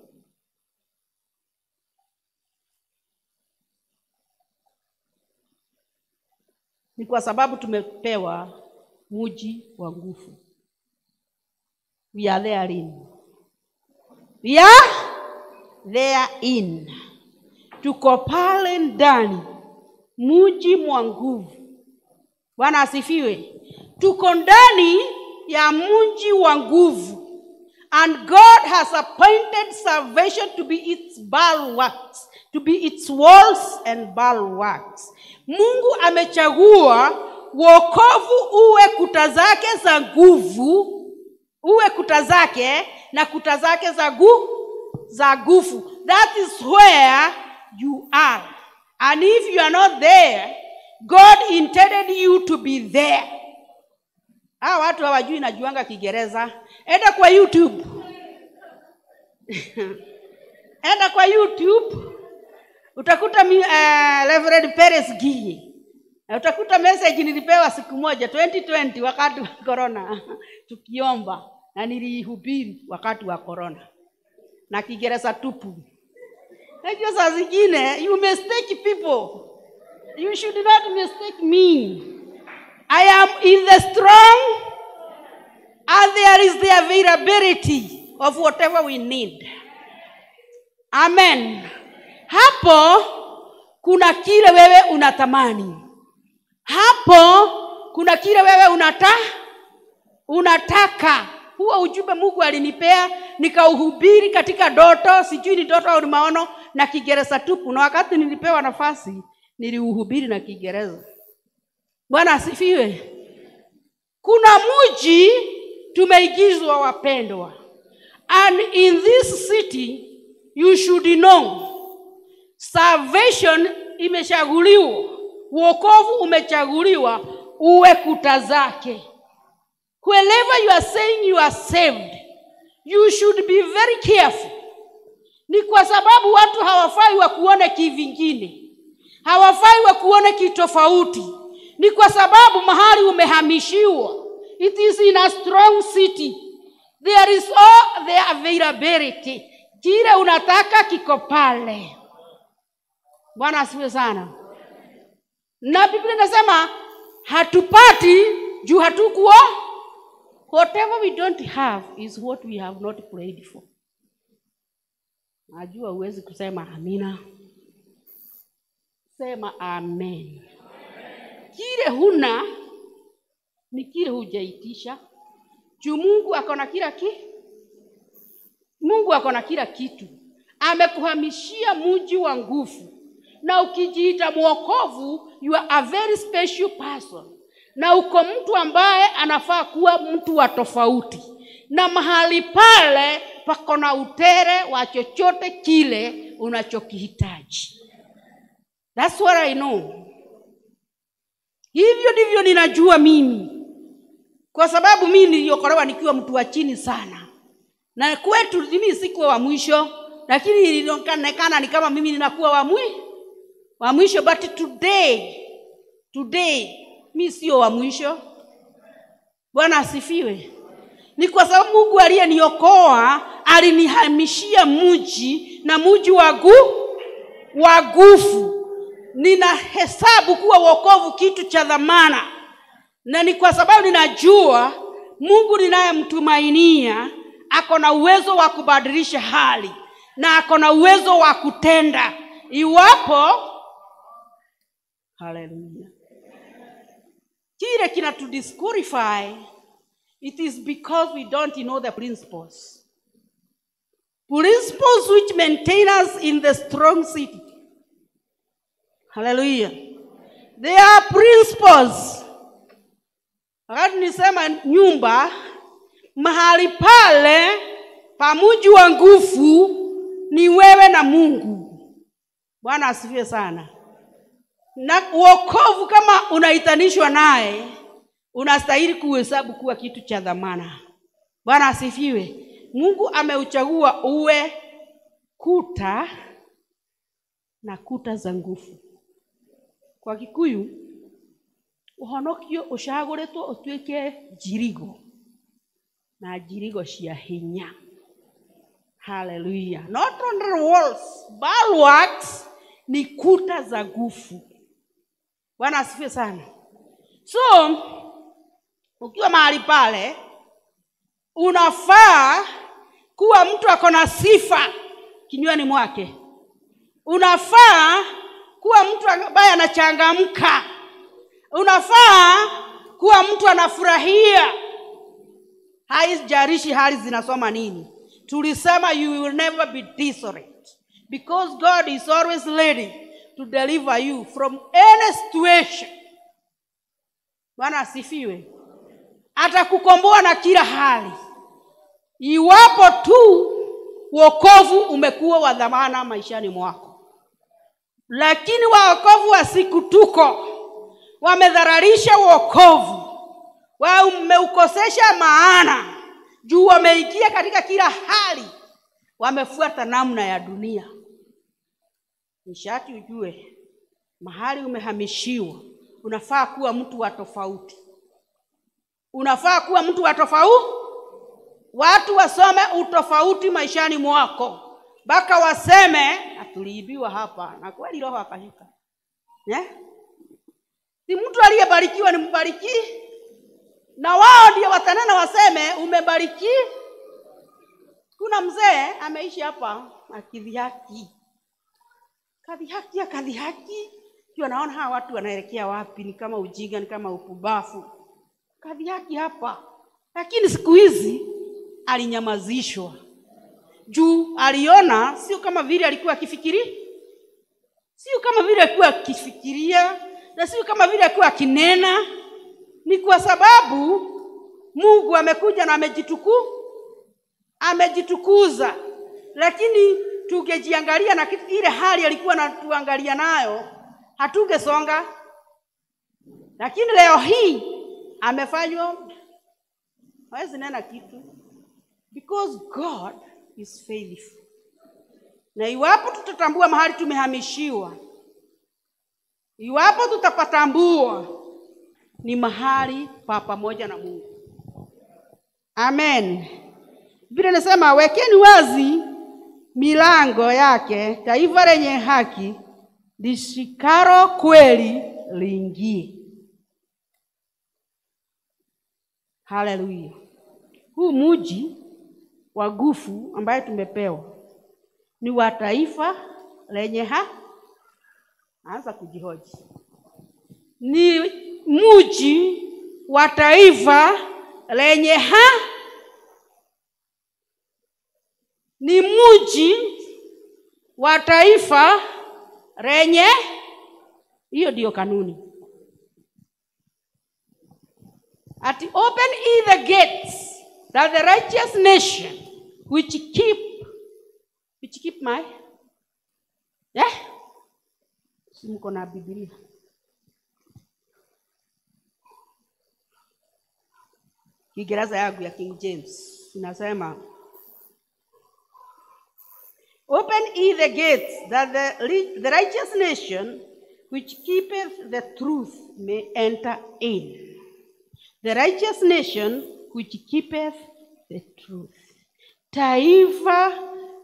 S1: Ni kwa sababu tumepewa muji wa nguvu. We are therein. We are therein. Tuko pale ndani muji mwa nguvu. Bwana asifiwe. Tuko ndani ya mji wa nguvu. And God has appointed salvation to be its bulwarks, to be its walls and bulwarks. Mungu amechagua wokovu uwe kuta zake za nguvu, uwe kuta zake na kuta zake za gu, za nguvu. That is where you are. And if you are not there, God intended you to be there. Hawa watu hawajui najuanga Kiingereza. Enda kwa YouTube. Enda kwa YouTube utakuta mi, uh, Reverend Perez Ginyi. Na utakuta message nilipewa siku moja 2020 wakati wa corona tukiomba na nilihubiri wakati wa corona na Kiingereza tupu. Najua saa zingine you mistake people. You should not mistake me. I am in the strong and there is the availability of whatever we need. Amen. Hapo kuna kile wewe unatamani. Hapo kuna kile wewe unata unataka. Huo ujumbe Mungu alinipea nikauhubiri katika doto, sijui ni doto au ni maono, na Kiingereza tupu, na wakati nilipewa nafasi niliuhubiri na Kiingereza. Bwana asifiwe. Kuna mji tumeigizwa, wapendwa, and in this city you should know salvation imechaguliwa, wokovu umechaguliwa uwe kuta zake. Wherever you are saying you are saved, you should be very careful. Ni kwa sababu watu hawafai wakuone kivingine, hawafai wakuone kitofauti. Ni kwa sababu mahali umehamishiwa, it is in a strong city, there is all the availability. Kile unataka kiko pale. Bwana asifiwe sana. Na Biblia inasema hatupati juu hatukuwa. Whatever we don't have is what we have not prayed for. Najua huwezi kusema amina. Sema amen. Kile huna ni kile hujaitisha. Juu Mungu ako na kila ki Mungu ako na kila kitu. Amekuhamishia mji wa nguvu na ukijiita mwokovu you are a very special person na uko mtu ambaye anafaa kuwa mtu wa tofauti na mahali pale pako na utere wa chochote kile unachokihitaji That's what I know. Hivyo ndivyo ninajua mimi, kwa sababu mimi niliokolewa nikiwa mtu wa chini sana, na kwetu mimi sikuwa wa mwisho, lakini ilionekana ni kama mimi ninakuwa wa mwisho wa mwisho but today today mi sio wa mwisho bwana asifiwe ni kwa sababu mungu aliyeniokoa alinihamishia mji na mji wa gu wa gufu ninahesabu kuwa wokovu kitu cha dhamana na ni kwa sababu ninajua mungu ninayemtumainia ako na uwezo wa kubadilisha hali na ako na uwezo wa kutenda iwapo haleluya kile kinatu disqualify it is because we don't know the principles principles which maintain us in the strong city haleluya they are principles wakati nisema nyumba mahali pale pa mji wa nguvu ni wewe na mungu bwana asifiwe sana na uokovu kama unaitanishwa naye unastahili kuhesabu kuwa kitu cha dhamana bwana asifiwe mungu ameuchagua uwe kuta na kuta za nguvu kwa gikuyu ũhonokio ũcagũrĩtwo ũtuĩke njirigo na njirigo cia hinya haleluya not only walls bulwarks ni kuta za nguvu bwana asifiwe sana so ukiwa mahali pale unafaa kuwa mtu ako na sifa kinywani mwake unafaa kuwa mtu ambaye anachangamka unafaa kuwa mtu anafurahia haijarishi hali zinasoma nini tulisema you will never be desolate because god is always ready to deliver you from any situation bwana asifiwe atakukomboa na kila hali iwapo tu wokovu umekuwa wa dhamana maishani mwako lakini waokovu wa siku tuko wamedhararisha wokovu wameukosesha maana juu wameingia katika kila hali wamefuata namna ya dunia nishati ujue mahali umehamishiwa unafaa kuwa mtu wa tofauti unafaa kuwa mtu wa tofauti watu wasome utofauti maishani mwako mpaka waseme tuliibiwa hapa na kweli roho akashika yeah? si mtu aliyebarikiwa ni mbariki na wao ndio watanena waseme umebariki kuna mzee ameishi hapa akidhihaki kadhihaki akadhihaki kiwa naona hawa watu wanaelekea wapi ni kama ujinga ni kama upubafu kadhihaki hapa lakini siku hizi alinyamazishwa juu aliona sio kama vile alikuwa akifikiri sio kama vile alikuwa akifikiria na sio kama vile alikuwa akinena ni kwa sababu mungu amekuja na amejituku amejitukuza lakini tungejiangalia na ile hali alikuwa natuangalia nayo hatungesonga lakini leo hii amefanywa hawezi nena kitu because god is faithful na iwapo tutatambua mahali tumehamishiwa iwapo tutapatambua ni mahali pa pamoja na mungu amen vile nasema wekeni wazi milango yake taifa lenye haki lishikaro kweli liingie haleluya huu muji wa gufu ambaye tumepewa ni wa taifa lenye ha anza kujihoji ni muji wa taifa lenye ha ni muji wa taifa lenye hiyo ndiyo kanuni at open ye the gates that the righteous nation which keep which keep my yeah? simko na biblia kiingereza yangu ya king james inasema open ye the gates that the, the righteous nation which keepeth the truth may enter in the righteous nation which keepeth the truth taifa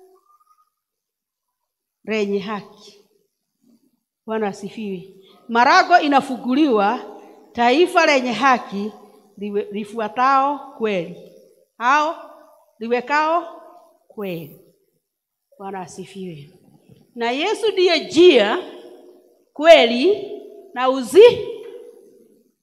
S1: lenye haki bwana asifiwe marago inafunguliwa taifa lenye haki liwe- lifuatao kweli hao liwekao kweli bwana asifiwe na yesu ndiye njia kweli na uzi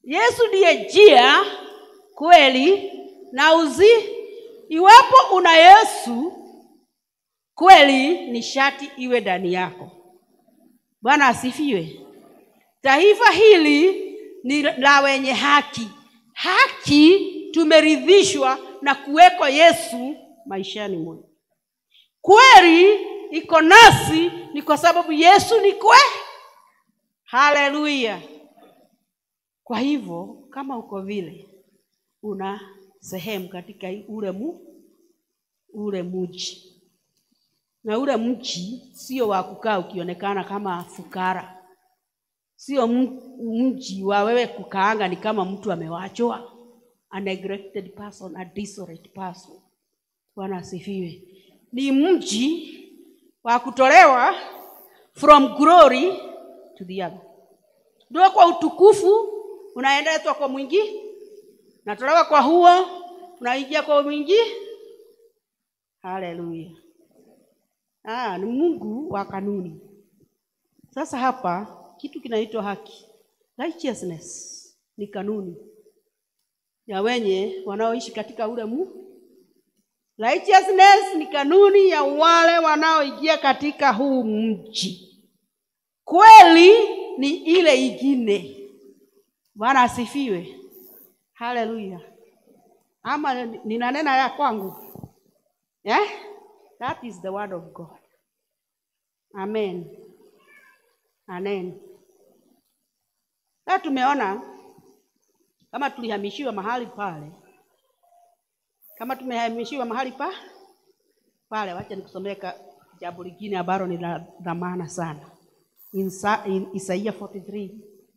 S1: yesu ndiye njia kweli na uzi iwapo una yesu kweli ni shati iwe ndani yako bwana asifiwe taifa hili ni la wenye haki haki tumeridhishwa na kuweko yesu maishani mwetu kweli iko nasi ni kwa sababu yesu ni kwe haleluya kwa hivyo kama uko vile una sehemu katika ule mu ule mji na ule mji sio wa kukaa ukionekana kama fukara sio mji wa wewe kukaanga ni kama mtu amewachwa a neglected person a desolate person bwana asifiwe ni mji wa kutolewa from glory to the other ndio kwa utukufu unaendetwa kwa mwingi natolewa kwa huo unaingia kwa mwingi haleluya ah, ni mungu wa kanuni sasa hapa kitu kinaitwa haki righteousness ni kanuni ya wenye wanaoishi katika ule mu righteousness ni kanuni ya wale wanaoingia katika huu mji kweli ni ile ingine bwana asifiwe haleluya ama ninanena ya kwangu yeah? that is the word of god amen amen sasa tumeona kama tulihamishiwa mahali pale kama tumehamishiwa mahali pa pale wacha nikusomee jambo lingine ambalo ni la dhamana sana in, in isaia 43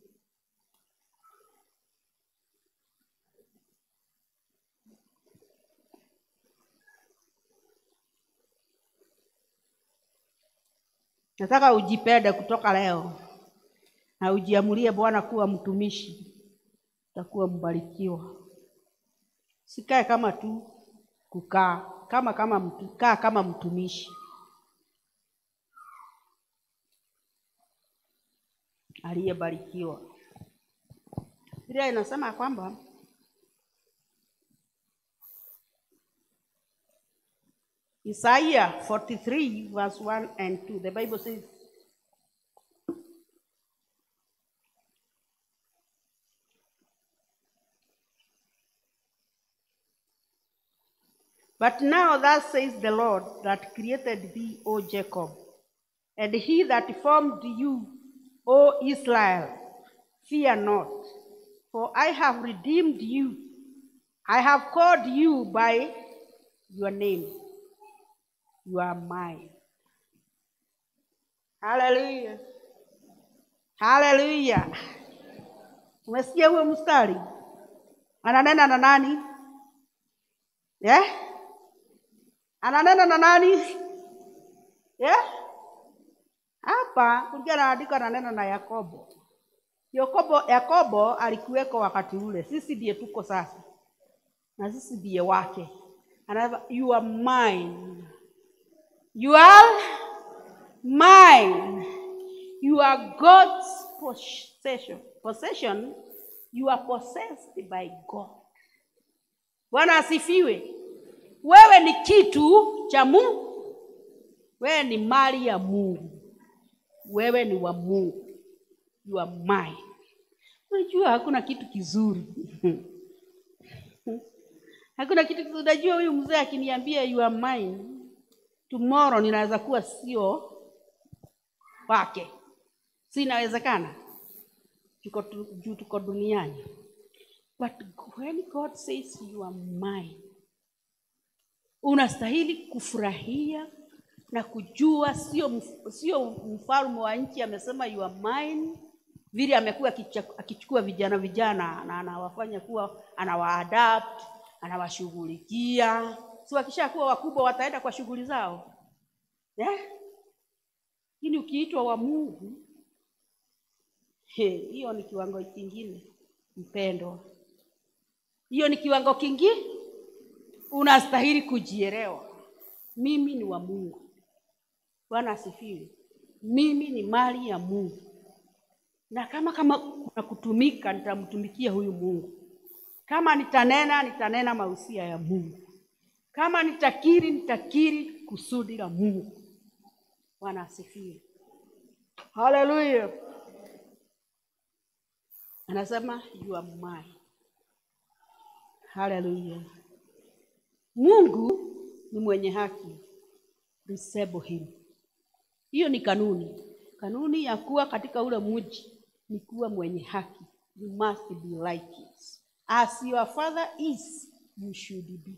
S1: nataka ujipende kutoka leo na ujiamulie bwana kuwa mtumishi utakuwa mbarikiwa sikae kama tu kukaa kama kama mtu, kaa kama mtumishi aliyebarikiwa biblia inasema kwamba Isaiah 43 verse 1 and 2 the bible says But now thus says the Lord that created thee, O Jacob, and he that formed you, O Israel, fear not, for I have redeemed you. I have called you by your name. You are mine. Hallelujah. Hallelujah. Umesikia huo mstari? Ananena na nani? Yeah? ananena na nani yeah? hapa kulikuwa naandiko ananena na yakobo yakobo yakobo alikuweko wakati ule sisi ndiye tuko sasa na sisi ndiye wake anasema you are mine you are mine you are god's possession possession you are possessed by god bwana asifiwe wewe ni kitu cha Mungu, wewe ni mali ya Mungu, wewe ni wa Mungu, you are mine. Unajua hakuna kitu kizuri hakuna kitu kizuri. Unajua huyu mzee akiniambia you are mine, tomorrow ninaweza kuwa sio wake, si inawezekana? Tuko juu, tuko duniani, but when God says you are mine unastahili kufurahia na kujua sio sio mfalme wa nchi amesema you are mine vile amekuwa akichukua vijana vijana na anawafanya kuwa anawaadapt anawashughulikia si wakishakuwa wakubwa wataenda kwa shughuli zao lakini yeah? ukiitwa wa mungu hiyo ni kiwango kingine mpendwa hiyo ni kiwango kingine unastahili kujielewa mimi ni wa mungu bwana asifiwe mimi ni mali ya mungu na kama kama kuna kutumika nitamtumikia huyu mungu kama nitanena nitanena mausia ya mungu kama nitakiri nitakiri kusudi la mungu bwana asifiwe haleluya anasema you are mine haleluya mungu ni mwenye haki resemble him hiyo ni kanuni kanuni ya kuwa katika ule mji ni kuwa mwenye haki you must be righteous as your father is you should be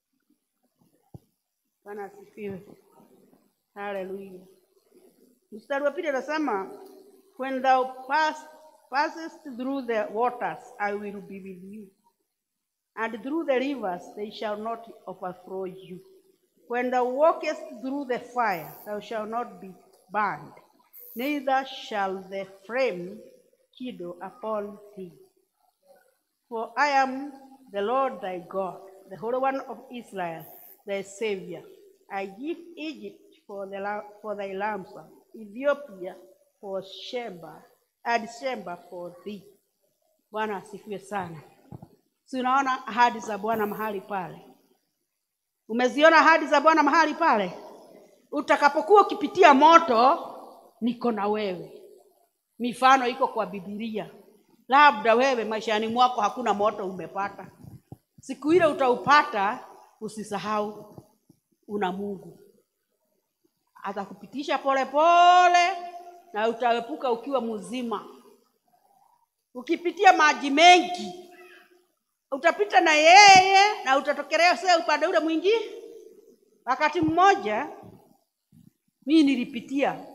S1: bwana asifiwe haleluya mstari wa pili anasema when thou pass, passest through the waters i will be with you and through the rivers they shall not overflow you when thou walkest through the fire thou shalt not be burned neither shall the flame kindle upon thee for I am the Lord thy God, the Holy One of Israel, thy Savior. I give Egypt for, the, la- for thy ransom, Ethiopia for Sheba, and Sheba for thee. Bwana asifiwe sana. Si unaona ahadi za Bwana mahali pale? Umeziona ahadi za Bwana mahali pale? Utakapokuwa ukipitia moto, niko na wewe. Mifano iko kwa Biblia. Labda wewe maishani mwako hakuna moto umepata, siku ile utaupata, usisahau una Mungu atakupitisha polepole na utaepuka ukiwa mzima. Ukipitia maji mengi utapita na yeye na utatokelea sasa upande ule mwingine. Wakati mmoja mimi nilipitia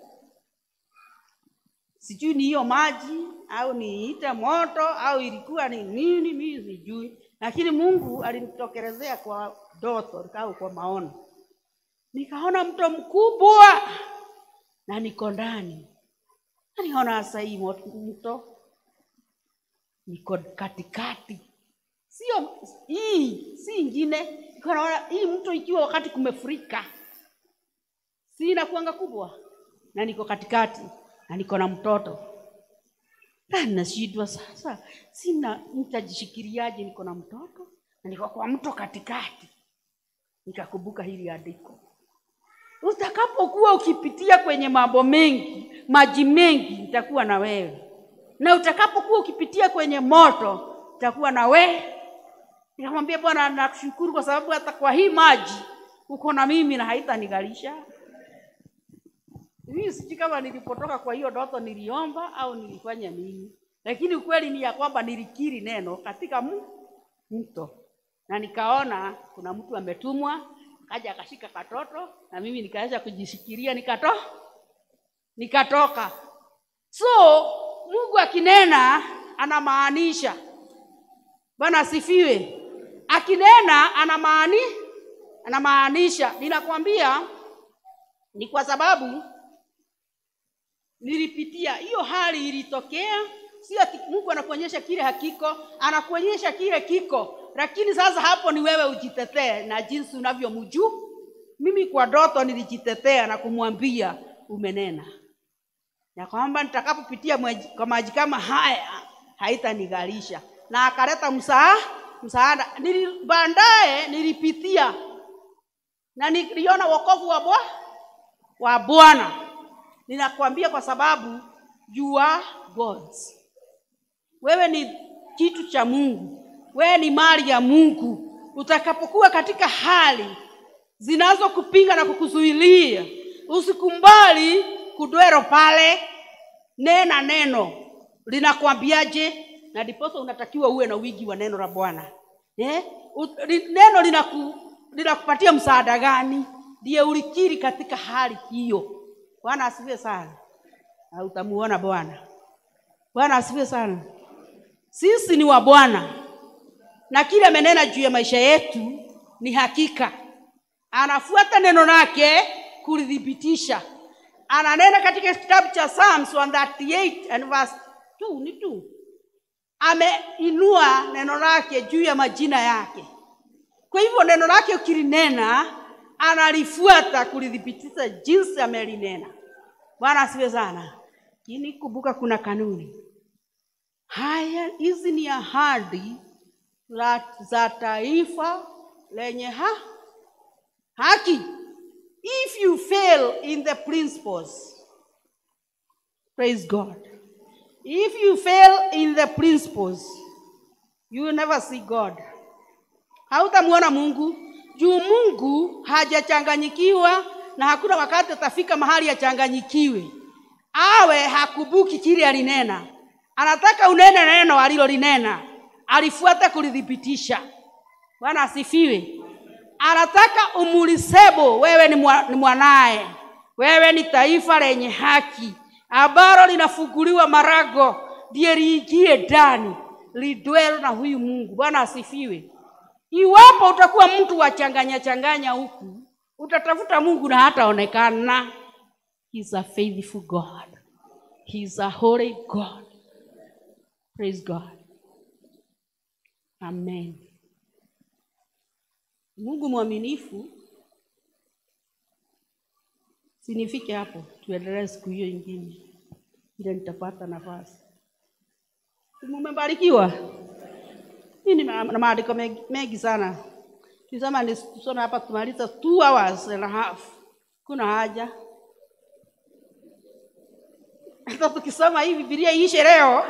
S1: sijui ni hiyo maji au niite moto au ilikuwa ni nini, mimi sijui, lakini Mungu alinitokelezea kwa ndoto au kwa maono, nikaona mto mkubwa na niko ndani, na nikaona sasa hii mo- mto niko katikati, sio hii, si ingine. Niko naona hii mto ikiwa wakati kumefurika, si inakuanga kubwa, na niko katikati na niko na mtoto Ah, nashindwa sasa, sina nitajishikiliaje? Niko na mtoto na niko kwa mto katikati. Nikakumbuka hili andiko, utakapokuwa ukipitia kwenye mambo mengi, maji mengi, nitakuwa na wewe, na utakapokuwa ukipitia kwenye moto, nitakuwa na wewe. Nikamwambia Bwana, nakushukuru kwa sababu hata kwa hii maji uko na mimi na haitanigalisha. Mimi sijui kama nilipotoka kwa hiyo ndoto niliomba au nilifanya nini, lakini ukweli ni ya kwamba nilikiri neno katika mu- mto, na nikaona kuna mtu ametumwa, kaja akashika katoto, na mimi nikaanza kujishikilia, nikato nikatoka. So Mungu akinena anamaanisha. Bwana asifiwe. Akinena anamaani anamaanisha. Ninakwambia ni kwa sababu nilipitia hiyo hali ilitokea sio ati mungu anakuonyesha kile hakiko anakuonyesha kile kiko lakini sasa hapo ni wewe ujitetee na jinsi unavyomjuu mimi kwa ndoto nilijitetea na kumwambia umenena ya kwamba nitakapopitia mweji- kwa maji kama haya haitanigalisha na akaleta msaa msaada Nili, baadaye nilipitia na niliona wokovu wa bwa wa bwana ninakwambia kwa sababu you are God's. Wewe ni kitu cha Mungu, wewe ni mali ya Mungu. Utakapokuwa katika hali zinazokupinga na kukuzuilia, usikumbali kudwero pale. Nena neno linakwambiaje, na ndiposa unatakiwa uwe na wingi wa neno la Bwana eh? U- li- Neno linaku, linakupatia msaada gani? Ndiye ulikiri katika hali hiyo. Bwana asifiwe sana, na utamuona Bwana. Bwana asifiwe sana. Sisi ni wa Bwana na kile amenena juu ya maisha yetu ni hakika. Anafuata neno lake kulithibitisha. Ananena katika kitabu cha Psalms 138 and verse 2 ni 2. Ameinua neno lake juu ya majina yake. Kwa hivyo neno lake ukilinena, analifuata kulithibitisha jinsi amelinena. Bwana asifiwe sana. Lakini kumbuka kuna kanuni. haya hizi ni ahadi la- za taifa lenye ha haki if you fail in the principles praise god if you fail in the principles you will never see god hautamwona mungu juu mungu hajachanganyikiwa na hakuna wakati atafika mahali achanganyikiwe awe hakubuki kile alinena anataka unene neno alilolinena alifuata kulithibitisha bwana asifiwe anataka umulisebo wewe ni, mwa, ni mwanaye wewe ni taifa lenye haki ambalo linafunguliwa marago ndiye liingie ndani lidwelo na huyu mungu bwana asifiwe iwapo utakuwa mtu wa changanya changanya huku utatafuta mungu na hataonekana He's a faithful god He's a holy god praise god amen mungu mwaminifu sinifike hapo tuendelee siku hiyo ingine ile nitapata nafasi mumebarikiwa hii ni ma- na maandiko mengi, mengi sana kisema nisome hapa tumaliza two hours and a half kuna haja hata tukisoma hii bibilia iishe leo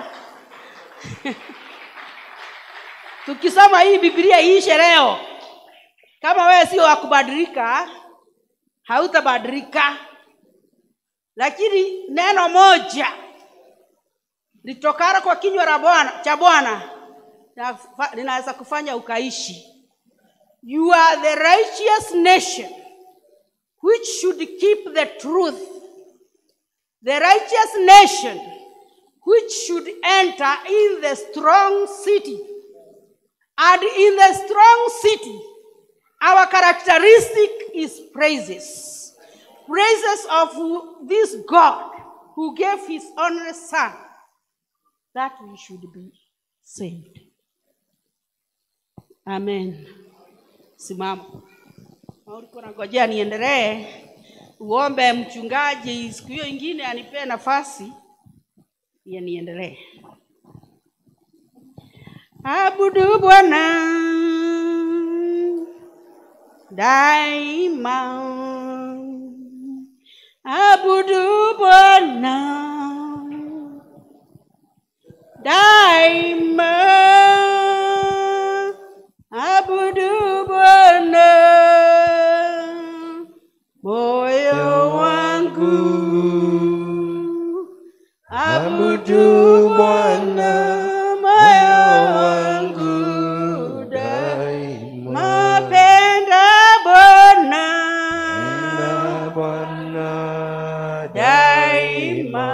S1: tukisoma hii bibilia iishe leo kama wewe sio wa kubadilika hautabadilika lakini neno moja litokalo kwa kinywa la bwana cha bwana linafa- linaweza kufanya ukaishi you are the righteous nation which should keep the truth the righteous nation which should enter in the strong city and in the strong city our characteristic is praises praises of this god who gave his only son that we should be saved amen simama Na ulikuwa nangojea niendelee uombe mchungaji siku hiyo ingine anipee nafasi ya niendelee abudu bwana daima abudu bwana daima abudu bwana moyo wangu abudu bwana moyo wangu daima mapenda bwana daima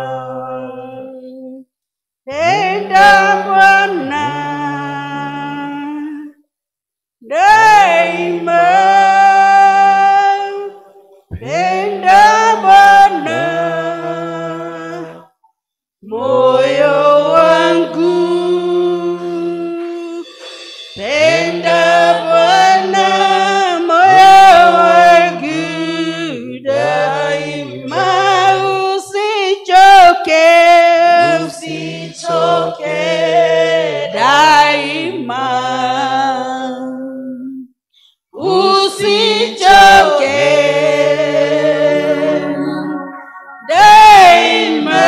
S1: penda bwana daima penda bwana moyo wangu penda bwana moyo wangu daima usichoke usichoke daima usichoke daima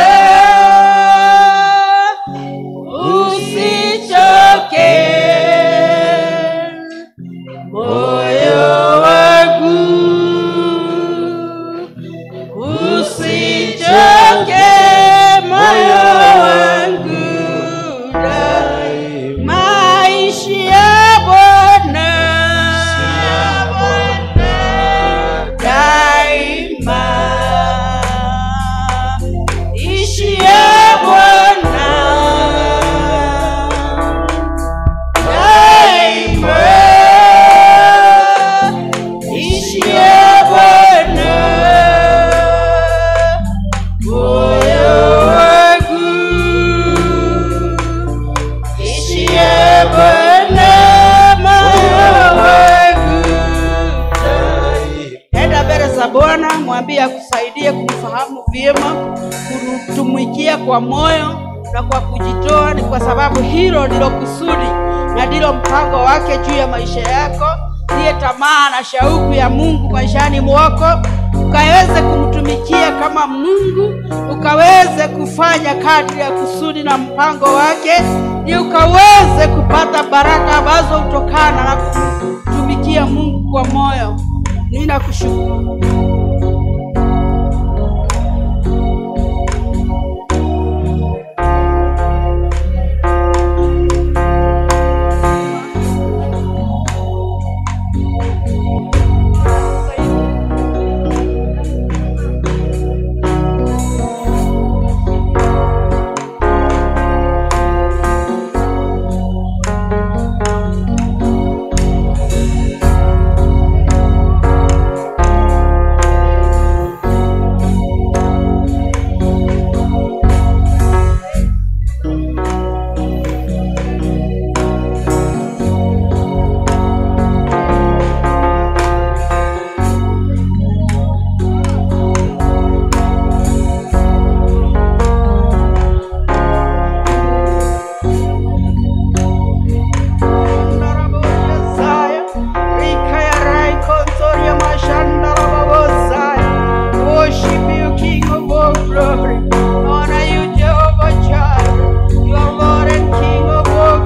S1: usichoke moyo wangu usichoke moyo wangu daima ishi ya Bwana daima ishi ya Bwana daima ishi ya Bwana moyo wangu ishi ya Bwana moyo wangu enda mbele za Bwana, mwambie akusaidie kumfahamu vyema, kumtumikia kwa moyo na kwa kujitoa, ni kwa sababu hilo ndilo kusudi na ndilo mpango wake juu ya maisha yako, ndiye tamaa na shauku ya Mungu maishani mwako, ukaweze kumtumikia kama Mungu, ukaweze kufanya kadri ya kusudi na mpango wake, ili ukaweze kupata baraka ambazo hutokana na kumtumikia Mungu kwa moyo. Ninakushukuru. Worship you, King of all glory. Honor you, Jehovah Jireh. You are Lord and King of all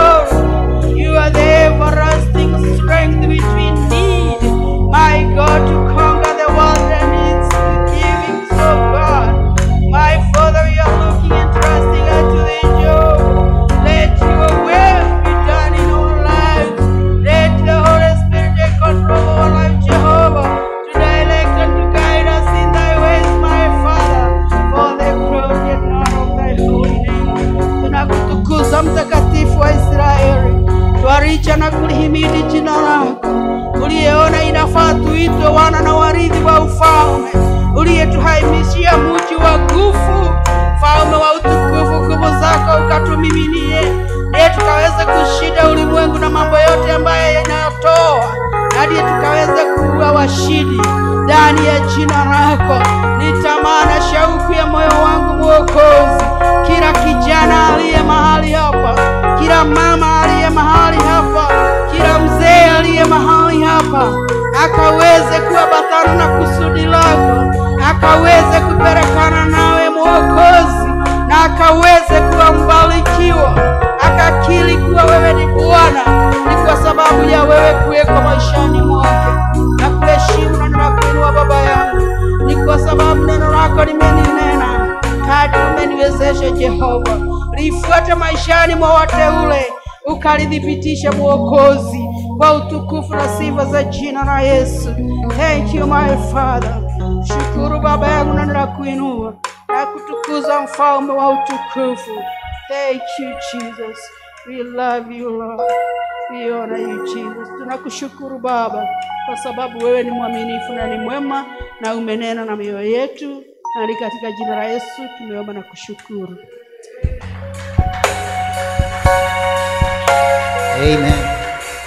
S1: glory. You are the everlasting strength which we need, my God, to conquer the world and its giving. So God, my Father, we are looking and trusting unto thee, Jehovah. Let your will be done in our lives. Let the Holy Spirit take control of our life, Jehovah, to direct and to guide us in thy ways, my Father, for the glory and honor of thy holy name. Tunakutukuza mtakatifu wa Israeli, twaricha na kulihimidi jina lako, uliyeona inafaa tuitwe wana na warithi wa ufalme, uliyetuhaimishia mji wa nguvu, mfalme wa utukufu, nguvu zako ukatumiminie, ndiye tukaweze kushinda ulimwengu na mambo yote ambayo yanatoa, na ndiye tukaweze kuwa washindi ndani ya jina lako. Ni tamaa na shauku ya moyo wangu Mwokozi, kila kijana aliye mahali hapa, kila mama aliye mahali hapa, kila mzee aliye mahali hapa, akaweze kuambatana na kusudi lako, akaweze kupelekana nawe Mwokozi, na akaweze kuwa mbarikiwa, akakiri kuwa wewe ni Bwana, ni kwa sababu ya wewe kuwekwa maishani mwake na kuheshimu na ninakuinua Baba yangu, ni kwa sababu neno lako limeninena kadri umeniwezesha Jehova, lifuate maishani mwa wateule, ukalithibitisha Mwokozi kwa utukufu na sifa za jina la Yesu. Thank you my Father. Shukuru Baba yangu na ninakuinua na kutukuza mfalme wa utukufu. Thank you Jesus. We love you Lord. We honor you Jesus. Tunakushukuru Baba kwa sababu wewe ni mwaminifu na ni mwema na umenena na mioyo yetu, na ni katika jina la Yesu tumeomba na kushukuru.
S2: Amen.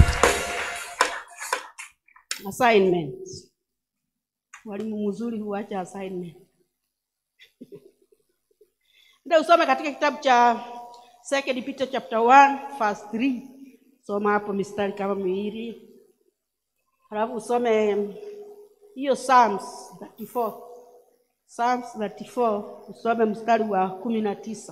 S1: Assignment. Mwalimu mzuri huacha assignment. Ndio usome katika kitabu cha Second Peter chapter 1 verse 3. Soma hapo mistari kama miwili. Halafu usome hiyo Psalms 34. Psalms 34 usome mstari wa kumi na tisa.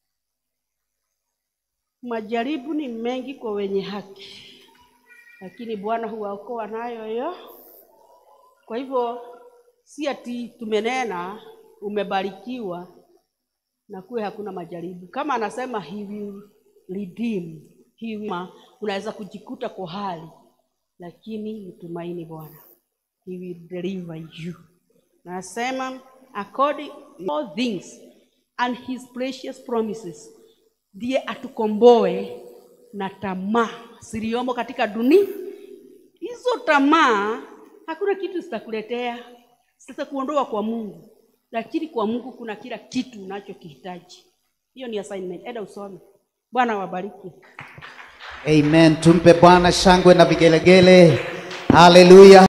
S1: Majaribu ni mengi kwa wenye haki, lakini Bwana huwaokoa nayo hiyo. Kwa hivyo si ati tumenena umebarikiwa na kuwe hakuna majaribu. Kama anasema he will redeem, he will, unaweza kujikuta kwa hali, lakini mtumaini Bwana, he will deliver you. Nasema according all things and his precious promises, ndiye atukomboe na tamaa ziliomo katika dunia. Hizo tamaa hakuna kitu zitakuletea, zitakuondoa kwa Mungu, lakini kwa Mungu kuna kila kitu unachokihitaji. Hiyo ni assignment. Enda usome. Bwana wabariki.
S2: Amen. Tumpe Bwana shangwe na vigelegele. Haleluya.